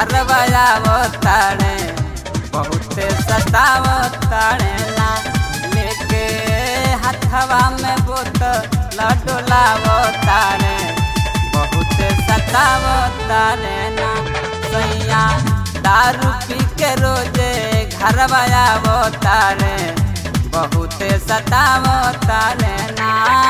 घर बजावो तारे बहुते सतावो तारे ना लेके हथवा में बोतल डोलावो तारे बहुते सतावो तारे ना सैया दारू पी के रोजे घर बजावो तारे बहुते सतावो तारे ना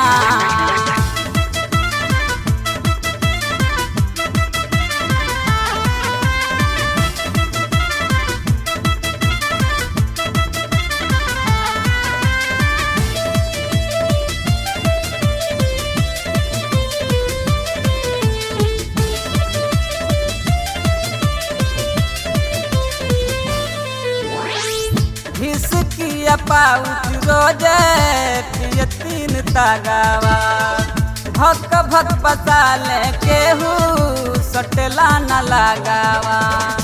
हिसकिया पाउच रोजे पिय तीन तागावा भक भक पसाले केहू सटेला न लगावा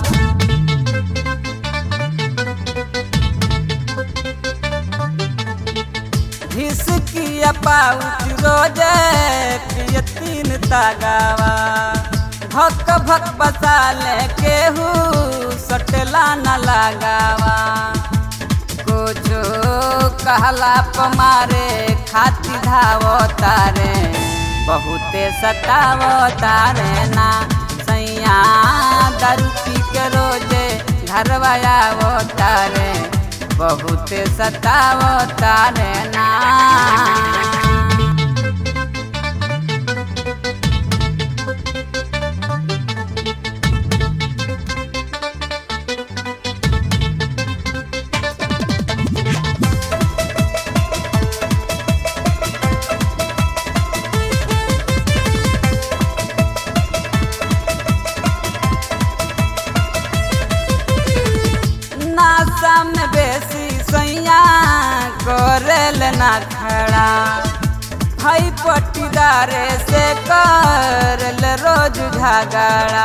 हिसकिया पाउच रोजे पिय तीन तागावा भक भक पसाले केहू सटेला न लगावा कुछो कहला पमारे खाती धावो तारे बहुते सतावो तारे ना सैया दारू पी के रोजे घर आवो तारे बहुते सतावो तारे ना नासा में बेसी सैया करेल ना खड़ा भाई पट्टीदारे से करल रोज झगड़ा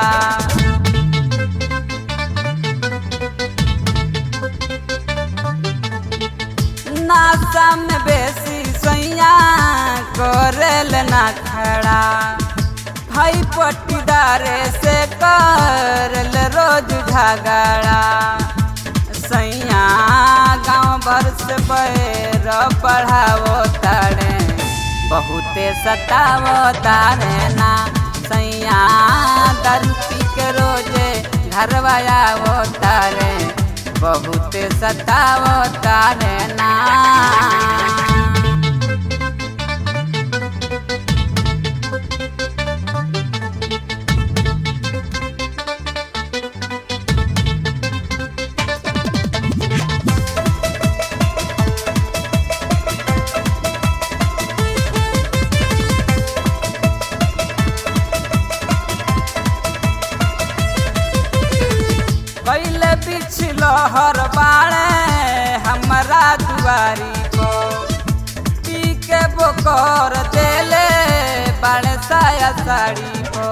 नासा में बेसी सैया करेल ना खड़ा भाई पट्टीदारे से करल रोज झगड़ा सैया गाँव भर से पैर पढ़ावो तारे बहुते सतावो तारे ना सैया दारू पी के रोजे घर आवो तारे बहुते सतावो तारे ना पहले पिछलो हर बाड़े हमारा दुआरी को पी के बोकर देले बाड़े साया साड़ी को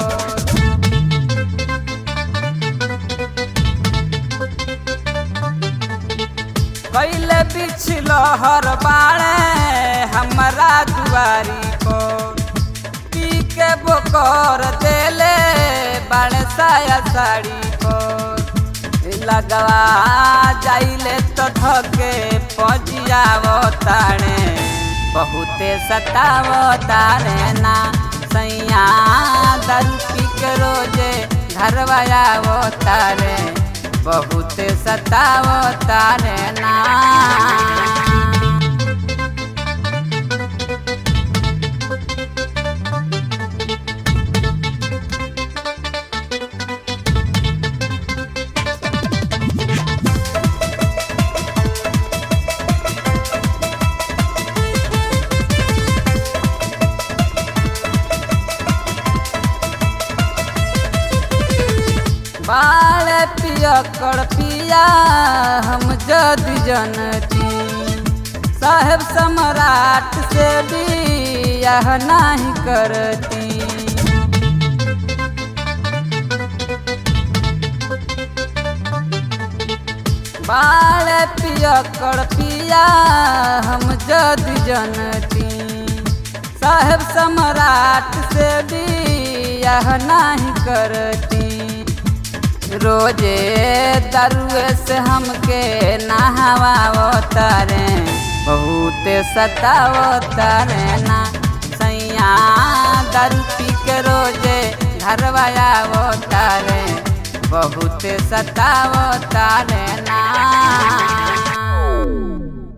पहले पिछलो हर बाड़े हमारा दुआरी को पी के बोकर देले बाड़े साया साड़ी को लगवा जाइले तो धके पजियावो तारे बहुते सतावो तारे ना सैया दारू पी के रोजे घर आवो तारे बहुते सतावो तारे ना बाल पिया कर पिया हम जदि जनती साहेब सम्राट से भी यह नहीं करती बाल पिया कर पिया हम जदि जनती साहेब सम्राट से भी यह नहीं करती रोजे दरुए से हमके नहवावो तारे बहुत सतावो तारे ना सैया दारू पी के रोजे घरवा आवो तारे बहुत सतावो तारे ना